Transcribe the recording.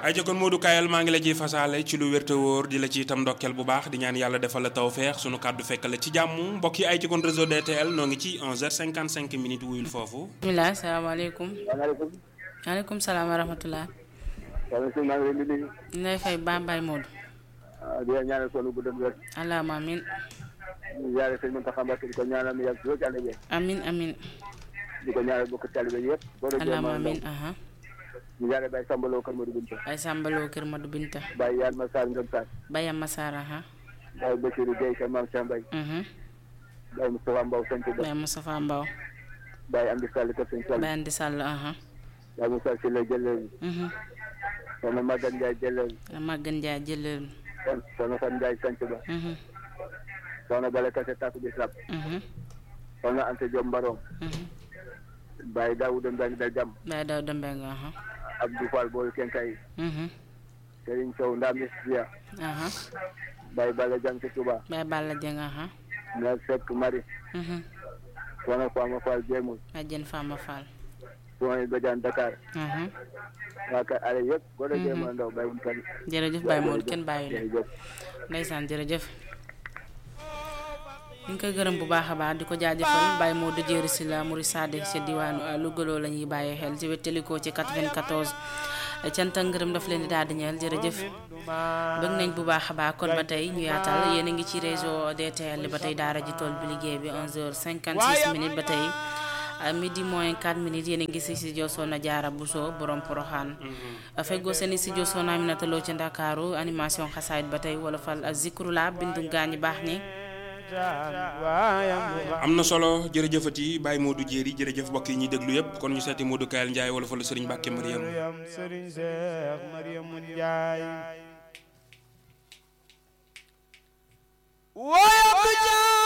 ay jokkoon Modou Kayal maa ngi la ciy fasaale ci lu wér te wóor di la ci itam ndokkeel bu baax di ñaan yàlla defal la tawfeex sunu kàddu fekk la ci jàmm mbokk yi ay jokkoon réseau DTL noo ngi ci 11h55 minutes wuyul foofu. bisimilah salaamaaleykum. waaleykum. maaleykum salaam wa rahmatulah. soxna si maa ngi leen di nuyu. ñu lay fay Bambaye Modou. waaw di leen ñaanal sonu bu dem wér. allahumma amin ñu jaare sëñ Mountakha Mbacké di ko ñaanal mu yàgg si ci ànd ak yéen. amin amin di ko ñaanal bokk taalibe yëpp. boo doon jéem allahumma a amin ndaw. aha ñu jaare Baye Sambaloo Kër Modou Binta. ay sàmbaloo kër Madou Binta Baye Yane Massar Ngom Sarr. Bayam Masara aha Baye Bassirou Gueye Kër Mame Cheikh Mbaye. mhm Baye Moustapha Mbow Santhi Ba. Bayam Moustapha Mbaw Baye Amdi Sall Kër Sëñ Sall. Bayan di Sall aha Baye Moussa Sylla Jëleel. mhm soxna Maguette Ndiaye Jëleel. Magan Ndiaye jëleel soxna Fan Ndiaye Santhi Ba. mhm soxna Bale Kassé Tatou Bisab. mhm soxna Anta Diop Mbarong. mhm Baye Daouda Mbengue Dal Jam. Baye Daw Dembeng aha Abdou Fall Boy Kenkay. mhm Serigne Sow Ndam Isbia. aha Baye Balla Jang ci Touba. Baye Balla Dieng aha Mère Seck Marie. mhm soxna Fama Fall Jéemul. Badiane Fama Fall soxna Badiane Dakar. mhm waa kay ale yëpp. boo dee jéem a ndaw bàyyiwuñ kenn. jërëjëf Baye Modou kenn bàyyi la jërëjëf. ndeysaan jërëjëf ñu ngi koy gërëm bu baax a baax di ko jaajëfal Baye Modou Jéeri si la muri sade ca diwaanu Lougaloo la ñuy bàyyi xel ci wéttalikoo ci 94 cant ak ngërëm daf leen di daal di ñeel jërëjëf bëgg nañ bu baax a baax kon ba tey ñu yaatal yéen a ngi ci réseau DTL ba tey daara ji tool bi liggéey bi 11h56 minutes ba tey midi moins 4 minutes yéen a ngi si studio Soxna Jaara Buso borom Poroxaan feggoo seen studio Soxna Aminata Lo ci Ndakaaru animation xasaayit ba tey wala fal zikrula bindu gaañi baax ni am na solo jërëjëfati Baye Modou Jéeri jërëjëf mbokk yi ñuy déglu yëpp kon ñu seeti Modou Kayal Ndiaye wala fa la Serigne Mbacke Mariam Mariam Serigne Cheikh Mariam Ndiaye